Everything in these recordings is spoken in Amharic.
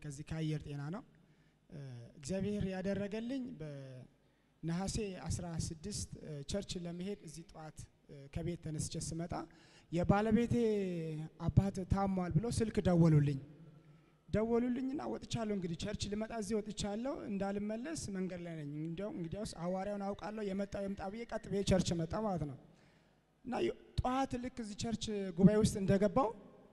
ከዚህ ከአየር ጤና ነው። እግዚአብሔር ያደረገልኝ በነሐሴ 16 ቸርች ለመሄድ እዚህ ጠዋት ከቤት ተነስቼ ስመጣ የባለቤቴ አባት ታሟል ብሎ ስልክ ደወሉልኝ። ደወሉልኝና ወጥቻለሁ። እንግዲህ ቸርች ልመጣ እዚህ ወጥቻለሁ፣ እንዳልመለስ መንገድ ላይ ነኝ። እንዲያው እንግዲያውስ ሐዋርያውን አውቃለሁ፣ የመጣው የምጣ ብዬ ቀጥ ብዬ ቸርች መጣ ማለት ነው። እና ጠዋት ልክ እዚህ ቸርች ጉባኤ ውስጥ እንደገባው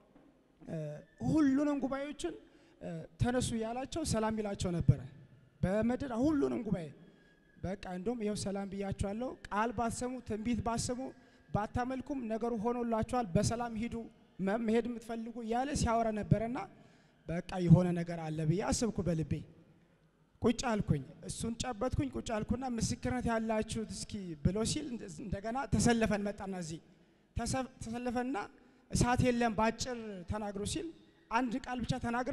ሁሉንም ጉባኤዎችን ተነሱ ያላቸው ሰላም ይላቸው ነበረ። በምድር ሁሉንም ጉባኤ በቃ እንደውም ይኸው ሰላም ብያቸዋለሁ። ቃል ባሰሙ ትንቢት ባሰሙ ባታመልኩም ነገሩ ሆኖላቸዋል። በሰላም ሂዱ መሄድ የምትፈልጉ እያለ ሲያወራ ነበረና በቃ የሆነ ነገር አለ ብዬ አስብኩ በልቤ። ቁጭ አልኩኝ፣ እሱን ጨበጥኩኝ። ቁጭ አልኩና ምስክርነት ያላችሁት እስኪ ብሎ ሲል እንደገና ተሰለፈን መጣና እዚህ ተሰለፈና እሳት የለም ባጭር ተናግሮ ሲል አንድ ቃል ብቻ ተናግሬ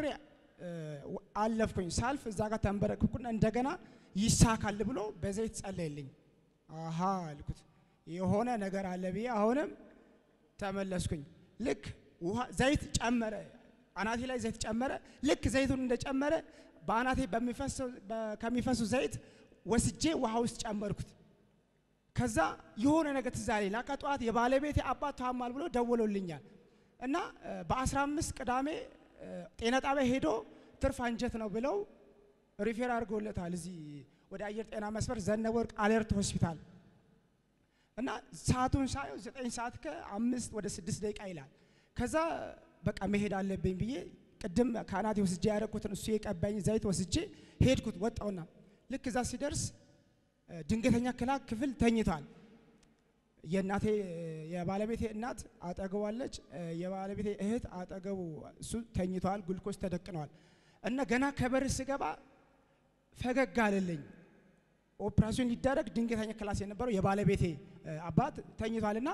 አለፍኩኝ። ሳልፍ እዛ ጋር ተንበረክኩና እንደገና ይሳካል ብሎ በዘይት ጸለየልኝ። አሃ አልኩት የሆነ ነገር አለ ብዬ አሁንም ተመለስኩኝ። ልክ ውሃ ዘይት ጨመረ፣ አናቴ ላይ ዘይት ጨመረ። ልክ ዘይቱን እንደጨመረ በአናቴ ከሚፈሱ ዘይት ወስጄ ውሃ ውስጥ ጨመርኩት። ከዛ የሆነ ነገር ትዝ አለኝ። ላካ ጠዋት የባለቤቴ አባት ታሟል ብሎ ደውሎልኛል እና በ15 ቅዳሜ ጤና ጣቢያ ሄዶ ትርፍ አንጀት ነው ብለው ሪፌር አድርጎለታል። እዚህ ወደ አየር ጤና መስመር ዘነበወርቅ አለርት ሆስፒታል እና ሰዓቱን ሳየው ዘጠኝ ሰዓት ከአምስት ወደ ስድስት ደቂቃ ይላል። ከዛ በቃ መሄድ አለብኝ ብዬ ቅድም ከአናቴ ወስጄ ያደረኩትን እሱ የቀባኝ ዘይት ወስጄ ሄድኩት። ወጣውና ልክ እዛ ሲደርስ ድንገተኛ ክላክ ክፍል ተኝቷል። የእናቴ የባለቤቴ እናት አጠገቧለች። የባለቤቴ እህት አጠገቡ እሱ ተኝተዋል። ጉልኮስ ተደቅነዋል። እና ገና ከበር ስገባ ፈገግ አለልኝ። ኦፕራሲዮን ሊደረግ ድንገተኛ ክላስ የነበረው የባለቤቴ አባት ተኝቷልና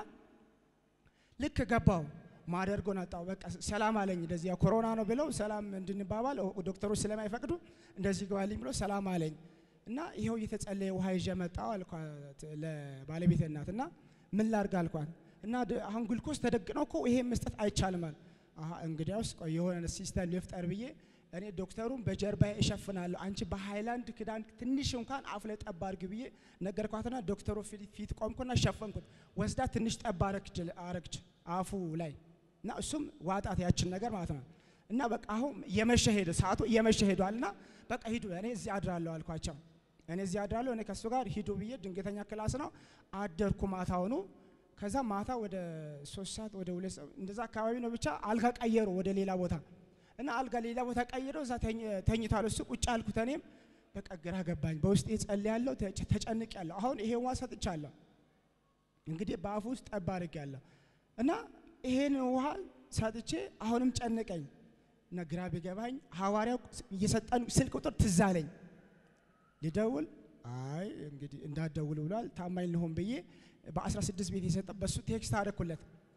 ልክ ገባው ማደርጎን አጣው። በቃ ሰላም አለኝ። እንደዚህ ኮሮና ነው ብለው ሰላም እንድንባባል ዶክተሮች ስለማይፈቅዱ እንደዚህ ግባልኝ ብሎ ሰላም አለኝ። እና ይኸው እየተጸለየ ውሃ ይዤ መጣሁ አልኳት ለባለቤቴ እናት። እና ምን ላርግ አልኳት። እና አሁን ግሉኮስ ተደቅነው እኮ ይሄ መስጠት አይቻልም አለ። አሀ እንግዲያውስ ቆይ የሆነ ሲስተም ልፍጠር ብዬ እኔ ዶክተሩን በጀርባዬ እሸፍናለሁ፣ አንቺ በሃይላንድ ክዳን ትንሽ እንኳን አፍ ላይ ጠብ አድርጊ ብዬ ነገርኳትና ዶክተሩ ፊት ቆምኩና ሸፈንኩት። ወስዳ ትንሽ ጠብ አረግች አፉ ላይ እና እሱም ዋጣት ያችን ነገር ማለት ነው። እና በቃ አሁን የመሸ ሄደ፣ ሰዓቱ እየመሸ ሄዷልና በቃ ሂዱ፣ እኔ እዚህ አድራለሁ አልኳቸው። እኔ እዚህ አድራለሁ፣ እኔ ከሱ ጋር ሂዱ ብዬ ድንገተኛ ክላስ ነው አደርኩ። ማታውኑ ከዛ ማታ ወደ ሶስት ሰዓት ወደ ሁለት ሰዓት እንደዛ አካባቢ ነው ብቻ አልጋ ቀየሩ ወደ ሌላ ቦታ እና አልጋ ሌላ ቦታ ቀይረው እዛ ተኝቷል እሱ። ቁጭ አልኩት። እኔም በቃ ግራ ገባኝ። በውስጤ ጸልያለሁ፣ ተጨንቄያለሁ። አሁን ይሄ ውሃ ሰጥቻለሁ፣ እንግዲህ በአፉ ውስጥ ጠብ አድርጌያለሁ እና ይሄን ውሃ ሰጥቼ አሁንም ጨነቀኝ እና ግራ ቢገባኝ ሐዋርያው እየሰጠን ስልክ ቁጥር ትዝ አለኝ። ልደውል አይ እንግዲህ እንዳትደውል ብሏል። ታማኝ ልሆን ብዬ በ16 ቤት የሰጠ በሱ ቴክስት አደረኩለት።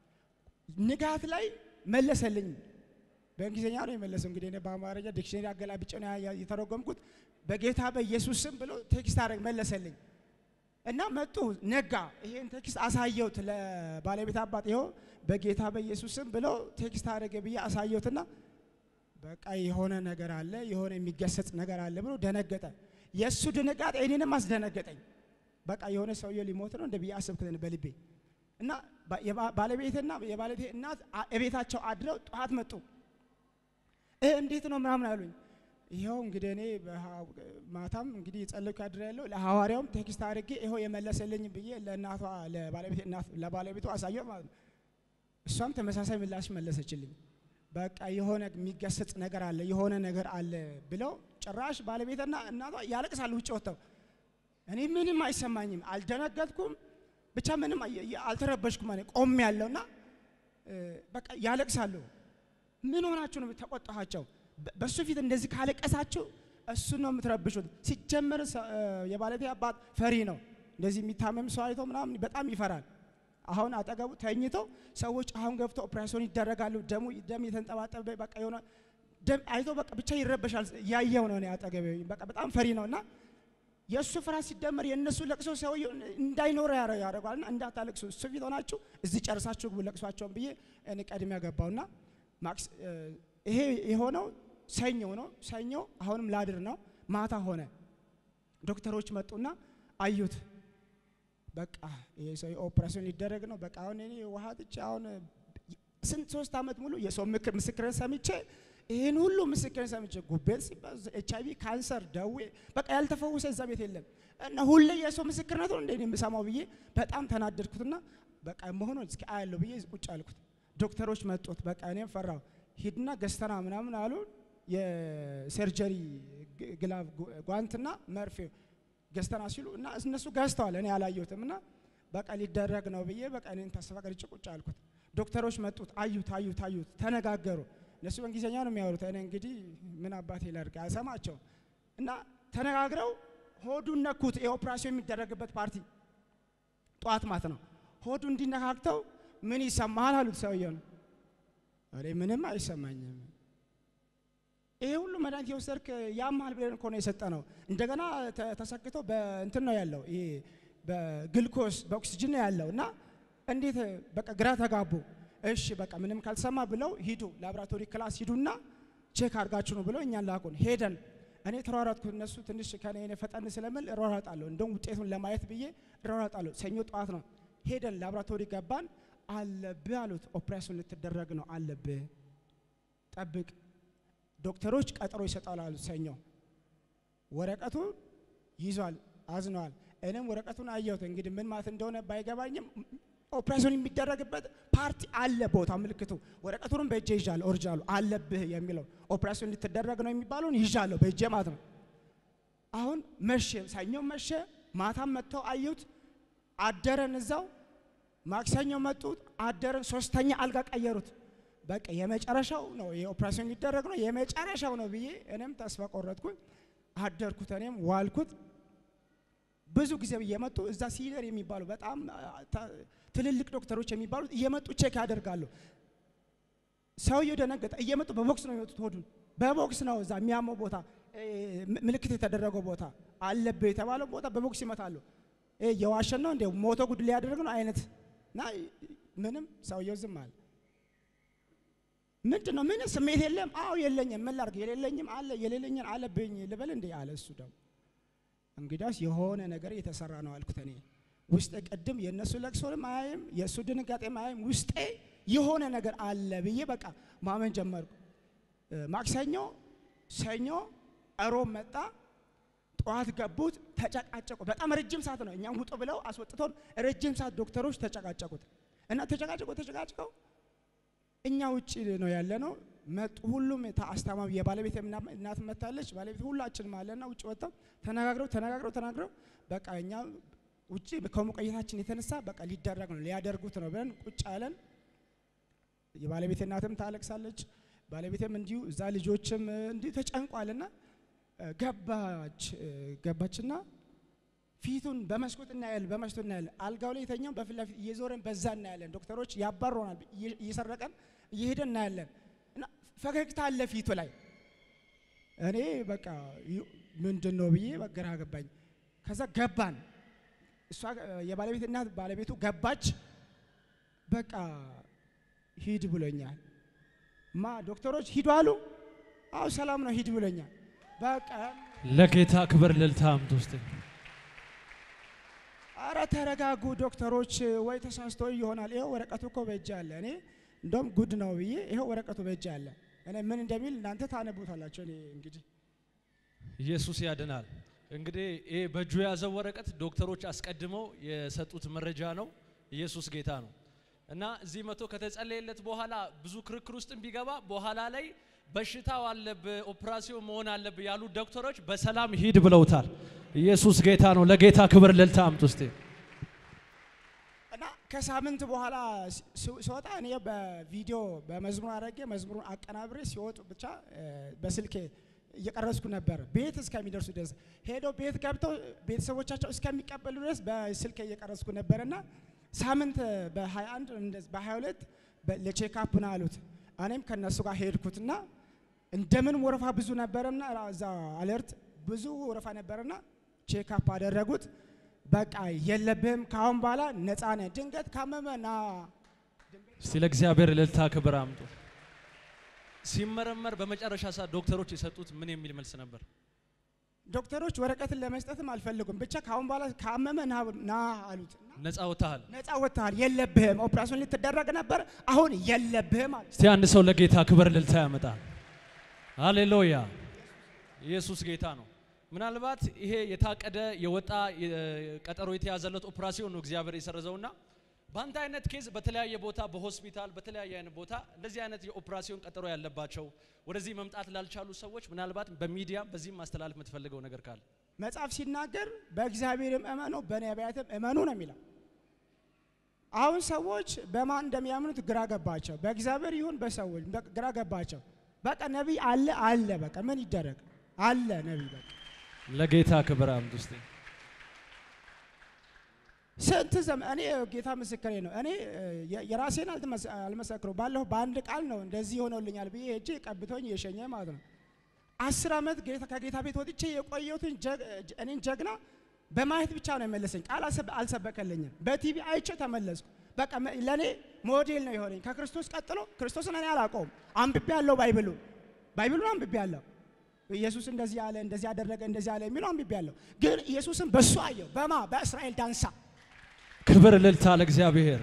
ንጋት ላይ መለሰልኝ። በእንግሊዝኛ ነው የመለሰው። እንግዲህ እኔ በአማርኛ ዲክሽነሪ አገላብጬ ነው የተረጎምኩት። በጌታ በኢየሱስ ስም ብሎ ቴክስት አደረግ መለሰልኝ እና መጡ። ነጋ። ይሄን ቴክስት አሳየሁት ለባለቤት አባት። ይኸው በጌታ በኢየሱስ ስም ብሎ ቴክስት አደረገ ብዬ አሳየሁትና በቃ የሆነ ነገር አለ፣ የሆነ የሚገሰጽ ነገር አለ ብሎ ደነገጠ። የእሱ ድንጋጤ እኔንም አስደነገጠኝ። በቃ የሆነ ሰውዬ ሊሞት ነው እንደ ብዬ አሰብኩት በልቤ እና ባለቤትና የባለቤቴ እናት እቤታቸው አድረው ጠዋት መጡ። እንዴት ነው ምናምን አሉኝ። ይኸው እንግዲህ እኔ ማታም እንግዲህ የጸለይኩ ያድር ያለው ለሐዋርያውም ቴክስት አድርጌ ይኸው የመለሰልኝ ብዬ ለእናቷ ለባለቤቱ አሳየው ማለት ነው። እሷም ተመሳሳይ ምላሽ መለሰችልኝ። በቃ የሆነ የሚገሰጽ ነገር አለ፣ የሆነ ነገር አለ ብለው ጭራሽ ባለቤትና እናቷ ያለቅሳሉ ውጭ ወጥተው። እኔ ምንም አይሰማኝም፣ አልደነገጥኩም፣ ብቻ ምንም አልተረበሽኩም። እኔ ቆም ያለውና በቃ ያለቅሳሉ። ምን ሆናችሁ ነው ተቆጣኋቸው? በሱ ፊት እንደዚህ ካለቀሳችሁ እሱን ነው የምትረብሹት። ሲጀመር የባለቤቴ አባት ፈሪ ነው። እንደዚህ የሚታመም ሰው አይቶ ምናምን በጣም ይፈራል። አሁን አጠገቡ ተኝተው ሰዎች አሁን ገብተው ኦፕሬሽን ይደረጋሉ። ደሙ ደም የተንጠባጠበ በቃ የሆነ ደም አይቶ በቃ ብቻ ይረበሻል። ያየው ነው እኔ አጠገቤ በቃ በጣም ፈሪ ነውና የእሱ ፍርሃት ሲደመር የእነሱ ለቅሶ ሰውዬው እንዳይኖረ ያደርገዋልና እንዳታለቅሱ እሱ ፊት ሆናችሁ እዚህ ጨርሳችሁ ግቡ ለቅሷቸውን ብዬ እኔ ቀድሜ ገባውና ማክስ ይሄ የሆነው ሰኞ ነው። ሰኞ አሁንም ላድር ነው። ማታ ሆነ። ዶክተሮች መጡና አዩት። በቃ ይሄ ሰው ኦፕሬሽን ሊደረግ ነው። በቃ አሁን እኔ ውሃ ጥቼ አሁን ስንት ሶስት ዓመት ሙሉ የሰው ምክር ምስክርን ሰምቼ ይህን ሁሉ ምስክርን ሰምቼ ጉቤት ሲባል ኤች አይቪ ካንሰር፣ ደዌ በቃ ያልተፈወሰ እዛ ቤት የለም እና ሁሌ የሰው ምስክርነት ነው እንደ እኔ የምሰማው ብዬ በጣም ተናደድኩትና በቃ መሆኑን እስኪ አያለሁ ብዬ ቁጭ አልኩት። ዶክተሮች መጡት። በቃ እኔም ፈራው። ሂድና ገዝተና ምናምን አሉ። የሰርጀሪ ግላቭ ጓንትና መርፌ ገዝተና ሲሉ እና እነሱ ገዝተዋል። እኔ አላየሁትም እና በቃ ሊደረግ ነው ብዬ በቃ እኔን ተስፋ ቀርጬ ቁጭ አልኩት። ዶክተሮች መጡት። አዩት አዩት አዩት፣ ተነጋገሩ። እነሱ በእንግሊዝኛ ነው የሚያወሩት። እኔ እንግዲህ ምን አባቴ ላድርግ አልሰማቸውም። እና ተነጋግረው ሆዱን ነኩት። የኦፕራሲዮን የሚደረግበት ፓርቲ ጠዋት ማት ነው። ሆዱ እንዲነካክተው ምን ይሰማሃል አሉት ሰውየውን። እኔ ምንም አይሰማኝም ይሄ ሁሉ መድኃኒት የወሰድክ ያምሃል ብለን እኮ ነው የሰጠ ነው። እንደገና ተሰክቶ በእንትን ነው ያለው፣ ይሄ በግልኮስ በኦክሲጅን ነው ያለው እና እንዴት በቃ ግራ ተጋቡ። እሺ በቃ ምንም ካልሰማ ብለው ሂዱ ላብራቶሪ ክላስ ሂዱና ቼክ አድርጋችሁ ነው ብለው እኛን ላኩን። ሄደን እኔ ተሯሯጥኩ። እነሱ ትንሽ ከኔ ፈጠን ስለምል እሯሯጣለሁ፣ እንደውም ውጤቱን ለማየት ብዬ እሯሯጣለሁ። ሰኞ ጠዋት ነው ሄደን ላብራቶሪ ገባን። አለብህ አሉት። ኦፕሬሽን ልትደረግ ነው አለብህ፣ ጠብቅ ዶክተሮች ቀጠሮ ይሰጣሉ አሉት። ሰኞ ወረቀቱ ይዟል፣ አዝነዋል። እኔም ወረቀቱን አየሁት። እንግዲህ ምን ማለት እንደሆነ ባይገባኝም ኦፕሬሽን የሚደረግበት ፓርቲ አለ፣ ቦታ ምልክቱ። ወረቀቱንም በእጄ ይዣለሁ፣ ኦሪጂናሉ አለብህ የሚለው ኦፕሬሽን ልትደረግ ነው የሚባለውን ይዣለሁ በእጄ ማለት ነው። አሁን መሸ፣ ሰኞ መሸ። ማታም መጥተው አዩት፣ አደረን እዛው። ማክሰኞ መጡት፣ አደረን። ሶስተኛ አልጋ ቀየሩት። በቃ የመጨረሻው ነው የኦፕሬሽን የሚደረግ ነው የመጨረሻው ነው ብዬ እኔም ተስፋ ቆረጥኩኝ። አደርኩት፣ እኔም ዋልኩት። ብዙ ጊዜ እየመጡ እዛ ሲኒየር የሚባሉ በጣም ትልልቅ ዶክተሮች የሚባሉት እየመጡ ቼክ ያደርጋሉ። ሰውየው ደነገጠ። እየመጡ በቦክስ ነው የሚመጡት። ሆዱን በቦክስ ነው እዛ የሚያመው ቦታ ምልክት የተደረገው ቦታ አለብህ የተባለው ቦታ በቦክስ ይመታሉ። የዋሸን ነው እንደ ሞቶ ጉድ ሊያደርግ ነው አይነት እና ምንም ሰውየው ዝም አለ። ምንድን ነው ምን ስሜት የለም? አዎ የለኝም። ምን ላድርግ? የሌለኝም አለ የሌለኝን አለብኝ ልበል እንዴ አለ። እሱ ደግሞ እንግዲያስ የሆነ ነገር የተሰራ ነው አልኩት። እኔ ውስጤ ቅድም የእነሱ ለቅሶንም አያይም የእሱ ድንጋጤም አያይም። ውስጤ የሆነ ነገር አለ ብዬ በቃ ማመን ጀመርኩ። ማክሰኞ፣ ሰኞ፣ እሮብ መጣ። ጠዋት ገቡት፣ ተጨቃጨቁ። በጣም ረጅም ሰዓት ነው። እኛም ውጡ ብለው አስወጥቶን ረጅም ሰዓት ዶክተሮች ተጨቃጨቁት እና ተጨቃጨቁ ተጨቃጭቀው እኛ ውጭ ነው ያለ ነው መጡ። ሁሉም አስታማሚ የባለቤት እናት መታለች። ባለቤት ሁላችንም አለና ውጭ ወጥተው ተነጋግረው ተነጋግረው ተናግረው በቃ እኛ ውጭ ከሙቀየታችን የተነሳ በቃ ሊደረግ ነው ሊያደርጉት ነው ብለን ቁጭ አለን። የባለቤት እናትም ታለቅሳለች። ባለቤትም እንዲሁ እዛ ልጆችም እንዲሁ ተጨንቋልና ገባች ገባችና ፊቱን በመስኮት እናያለን፣ በመስኮት እናያለን። አልጋው ላይ የተኛው በፊት ለፊት እየዞረን በዛ እናያለን። ዶክተሮች ያባሮናል፣ እየሰረቀን እየሄደን እናያለን። እና ፈገግታ አለ ፊቱ ላይ። እኔ በቃ ምንድን ነው ብዬ ግራ ገባኝ። ከዛ ገባን። እሷ የባለቤት እናት ባለቤቱ ገባች። በቃ ሂድ ብሎኛል። ማ ዶክተሮች ሂዱ አሉ። አዎ ሰላም ነው ሂድ ብሎኛል። በቃ ለጌታ ክብር ልልታ አምጡ ውስጥ አረ ተረጋጉ ዶክተሮች፣ ወይ ተሳስቶ ይሆናል። ይኸው ወረቀቱ እኮ በእጅ አለ። እኔ እንደውም ጉድ ነው ብዬ ይኸው ወረቀቱ በእጅ አለ። እኔ ምን እንደሚል እናንተ ታነቡታላችሁ። እኔ እንግዲህ ኢየሱስ ያድናል። እንግዲህ ይሄ በእጁ የያዘው ወረቀት ዶክተሮች አስቀድመው የሰጡት መረጃ ነው። ኢየሱስ ጌታ ነው እና እዚህ መቶ ከተጸለየለት በኋላ ብዙ ክርክር ውስጥም ቢገባ በኋላ ላይ በሽታው አለብህ ኦፕራሲዮን መሆን አለብህ ያሉት ዶክተሮች በሰላም ሂድ ብለውታል። ኢየሱስ ጌታ ነው። ለጌታ ክብር ልልታ አምጡ እስቲ። እና ከሳምንት በኋላ ሲወጣ እኔ በቪዲዮ በመዝሙር አድርጌ መዝሙሩን አቀናብሬ ሲወጡ ብቻ በስልኬ እየቀረጽኩ ነበር። ቤት እስከሚደርሱ ድረስ ሄደው ቤት ገብተው ቤተሰቦቻቸው እስከሚቀበሉ ድረስ በስልኬ እየቀረጽኩ ነበርና ሳምንት በ21 በ22 ለቼክአፕ ና አሉት። እኔም ከነሱ ጋር ሄድኩትና እንደምን ወረፋ ብዙ ነበረና እዛ አለርት ብዙ ወረፋ ነበረና ቼክአፕ አደረጉት። በቃ የለብህም ካሁን በኋላ ነፃ ነህ። ድንገት ካመመ ና እስቲ ለእግዚአብሔር ልልታ ክብር አምጡ። ሲመረመር በመጨረሻ ሰዓት ዶክተሮች የሰጡት ምን የሚል መልስ ነበር? ዶክተሮች ወረቀትን ለመስጠትም አልፈልጉም። ብቻ ከአሁን በኋላ ካመመ ና ና አሉት። እና ነፃ ወጥተሃል። ነፃ ወጥተሃል፣ የለብህም። ኦፕራሲዮን ልትደረግ ነበር፣ አሁን የለብህም አሉት። እስቲ አንድ ሰው ለጌታ ክብር ልልታ ያመጣል። ሃሌሉያ! ኢየሱስ ጌታ ነው። ምናልባት ይሄ የታቀደ የወጣ የ- ቀጠሮ የተያዘለት ኦፕራሲዮን ነው እግዚአብሔር የሰረዘውና በአንተ አይነት ኬዝ በተለያየ ቦታ በሆስፒታል በተለያየ አይነት ቦታ እንደዚህ አይነት የኦፕራሲዮን ቀጠሮ ያለባቸው ወደዚህ መምጣት ላልቻሉ ሰዎች ምናልባት በሚዲያ በዚህም ማስተላለፍ የምትፈልገው ነገር ካለ መጽሐፍ ሲናገር በእግዚአብሔርም እመኑ በነቢያትም እመኑ ነው የሚለው። አሁን ሰዎች በማን እንደሚያምኑት ግራ ገባቸው። በእግዚአብሔር ይሁን በሰዎች በ- ግራ ገባቸው። በቃ ነቢይ አለ አለ በቃ ምን ይደረግ አለ ነቢይ በቃ ለጌታ ክብር አምጡ እስቲ። ስንት ዘመን እኔ ጌታ ምስክሬ ነው። እኔ እ, የ- የራሴን አልተመስ- አልመሰክረው ባለሁ በአንድ ቃል ነው እንደዚህ ሆኖልኛል ብዬ ሄጄ ቀብቶኝ የሸኘ ማለት ነው። አስር ዓመት ጌታ ከጌታ ቤት ወጥቼ የቆየሁትን ጀግ- ጀ- እኔን ጀግና በማየት ብቻ ነው የመለሰኝ። ቃል አልሰበ- አልሰበከልኝም። በቲቪ አይቼ ተመለስኩ። በቃ መ- ለእኔ ሞዴል ነው የሆነኝ። ከክርስቶስ ቀጥሎ ክርስቶስን እኔ አላውቀውም። አንብቤ ያለው ባይብሉ ባይብሉን አንብቤ ያለው ኢየሱስ እንደዚህ አለ፣ እንደዚህ አደረገ፣ እንደዚህ አለ የሚለው አንብቤ ያለው ግን ኢየሱስን በሱ አየው። በማ በእስራኤል ዳንሳ ክብር ልልታ ለእግዚአብሔር።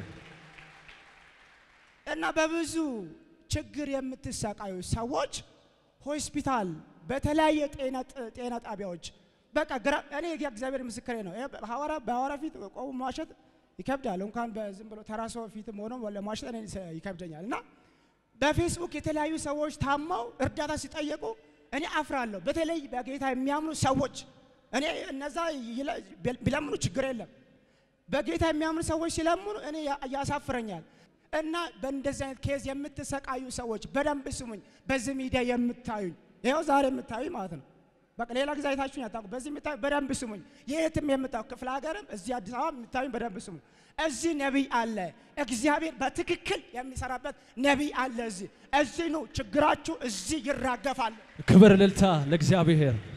እና በብዙ ችግር የምትሰቃዩ ሰዎች ሆስፒታል፣ በተለያየ ጤና ጥ- ጤና ጣቢያዎች በቃ ግራ እኔ እግዚአብሔር ምስክሬ ነው። ይሄ ሐዋርያ በሐዋርያ ፊት ቆሞ መዋሸት ይከብዳል። እንኳን በዝም ብሎ ተራ ሰው ፊትም ሆኖ ለመዋሸት እኔ ስ- ይከብደኛል። እና በፌስቡክ የተለያዩ ሰዎች ታመው እርዳታ ሲጠየቁ እኔ አፍራለሁ። በተለይ በጌታ የሚያምኑ ሰዎች እኔ እነዛ ይለ- ቢለምኑ ችግር የለም በጌታ የሚያምኑ ሰዎች ሲለምኑ እኔ ያ- ያሳፍረኛል። እና በእንደዚህ አይነት ኬዝ የምትሰቃዩ ሰዎች በደንብ ስሙኝ። በዚህ ሚዲያ የምታዩኝ ይኸው ዛሬ የምታዩኝ ማለት ነው። በቃ ሌላ ጊዜ አይታችሁኝ አታውቁም። በዚህ የምታዩ በደንብ ስሙኝ። የትም የምታዩ ክፍለ ሀገርም እዚህ አዲስ አበባ የምታዩኝ በደንብ ስሙኝ። እዚህ ነቢይ አለ። እግዚአብሔር በትክክል የሚሰራበት ነቢይ አለ። እዚህ እዚህ ነው ችግራችሁ፣ እዚህ ይራገፋል። ክብር ልልታ ለእግዚአብሔር።